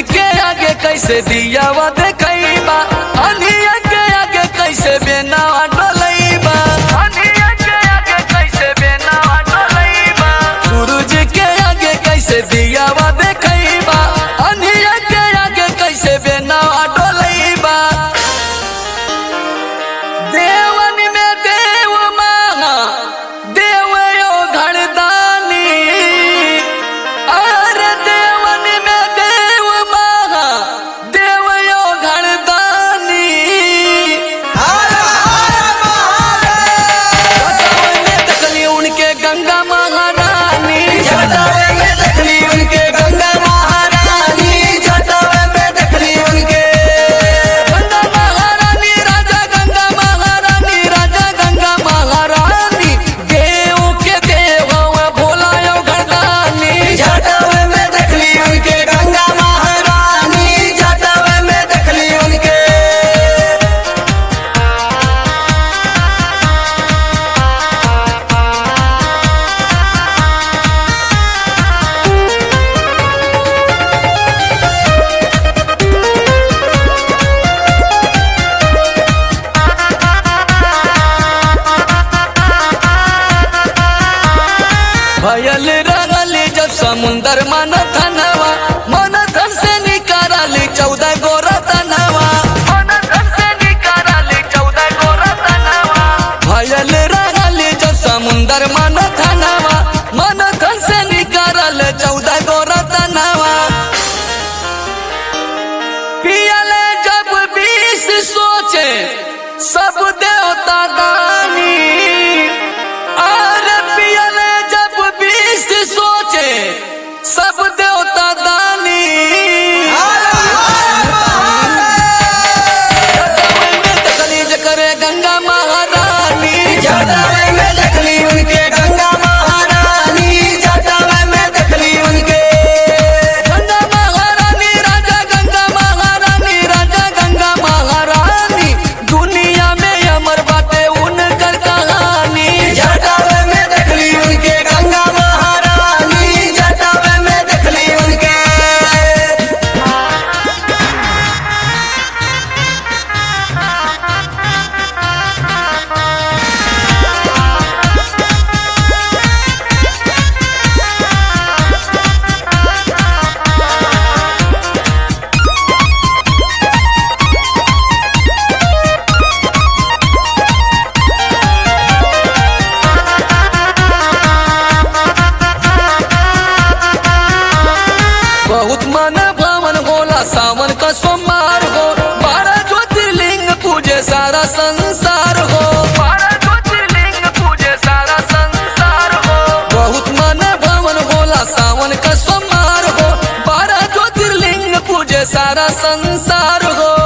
के आगे कैसे दियावा देखैबा अनिया के आगे कैसे बेनावा डोलैबा अनिया के आगे कैसे बेनावा डोलैबा सूरज के आगे कैसे दियावा देखैबा अनिया के आगे कैसे बेनावा डोलैबा देवन में देव मांगा देव यो घरदानी अरे देवन में देव मांगा देव यो घरदानी जटावे में देखली उनके गंगा महारानी जटावे में देखली उनके गंगा महारानी जटावे में देखली उनके गंगा महारानी राजा गंगा महारानी राजा गंगा महारानी देव के देव हवा भोला यो घरदानी जटावे में देखली उनके गंगा महारानी जटावे में देखली उनके भयल रगल जब समुंदर मन धनवा मन धन से निकाल चौदह गोरा तनवा मन धन से निकाल चौदह गोरा तनवा भयल रगल जब समुंदर मन धनवा मन धन से निकाल चौदह गोरा तनवा पियले जब बीस सोचे सब देवता दानी अरे पियले जब बीस सोचे सब देवता दानी जटावे में देखली जकरे गंगा महारानी जटावे में देखली उनके गंगा महारानी जटावे में देखली उनके गंगा महारानी राजा गंगा महारानी राजा गंगा महारानी दुनिया में अमर बाटे उनकर कहानी जटावे में देखली उनके गंगा महारानी जटावे में देखली उनके बहुत मन भवन होला सावन का सोमवार हो बारह ज्योतिर्लिंग पूजे सारा संसार हो बारह ज्योतिर्लिंग पूजे सारा संसार हो बहुत मन भवन होला सावन का सोमवार हो बारह ज्योतिर्लिंग पूजे सारा संसार हो